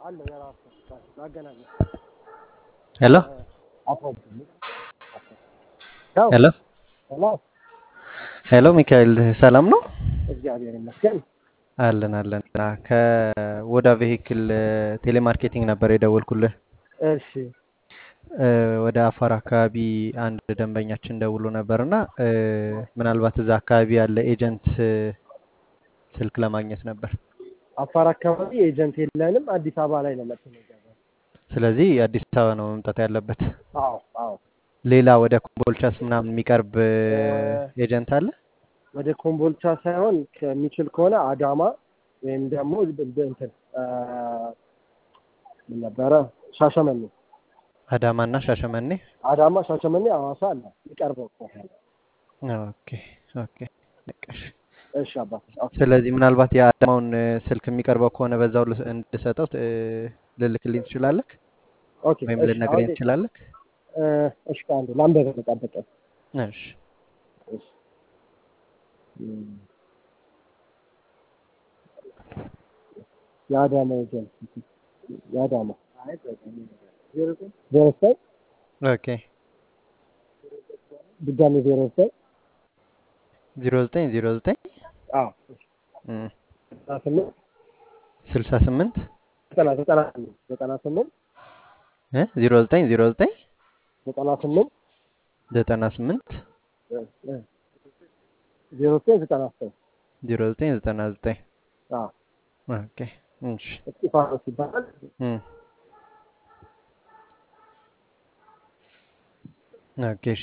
አለው የራሱ ማገናኛ ሄሎ ያው ሄሎ ሄሎ ሄሎ ሚካኤል ሰላም ነው? እግዚአብሔር ይመስገን። አለን አለን። ከወዳ ቬሂክል ቴሌማርኬቲንግ ነበር የደወልኩልህ። እሺ እ፣ ወደ አፋር አካባቢ አንድ ደንበኛችን ደውሎ ነበር እና እ፣ ምናልባት እዛ አካባቢ ያለ ኤጀንት እ፣ ስልክ ለማግኘት ነበር። አፋር አካባቢ ኤጀንት የለንም። አዲስ አበባ ላይ ነው መጥተን የገባን። ስለዚህ አዲስ አበባ ነው መምጣት ያለበት። አዎ አዎ ሌላ ወደ ኮምቦልቻስ ምናምን የሚቀርብ እ፣ እ፣ ኤጀንት አለ? ወደ ኮምቦልቻ ሳይሆን ከሚችል ከሆነ አዳማ ወይም ደግሞ እንትን እ፣ ምን ነበረ ሻሸመኔ አዳማና ሻሸመኔ። አዳማ፣ ሻሸመኔ፣ ሐዋሳ አለ የሚቀርበው ከሆነ። ኦኬ ኦኬ። በቃሽ። እሺ አባት ኦኬ ስለዚህ ምናልባት የአዳማውን እ፣ ስልክ የሚቀርበው ከሆነ በዛው ልስ- እንድሰጠው እ፣ ልልክልኝ ትችላለህ ኦኬ ወይም እሺ ልነግረኝ አሁን ትችላለህ? እ፣ እሺ ከአንዱ ላንበብ ተጠበቀ እሺ እሺ እም፣ የአዳማ ኤጀንት የአዳማ ዜሮ ዘጠኝ ኦኬ ድጋሜ ዜሮ ዘጠኝ ዜሮ ዘጠኝ ዜሮ ዘጠኝ አዎ ዘጠና ስምንት ስልሳ ስምንት ዘጠና ዘጠና ስምንት ዘጠና ስምንት ዜሮ ዘጠኝ ዜሮ ዘጠኝ ዘጠና ስምንት ዘጠና ስምንት እ፣ እ፣ ዜሮ ዘጠኝ ዘጠና ዘጠኝ ዜሮ ዘጠኝ ዘጠና ዘጠኝ አዎ ኦኬ እሺ እስጢፋኖስ ይባላል። እም። ኦኬ እሺ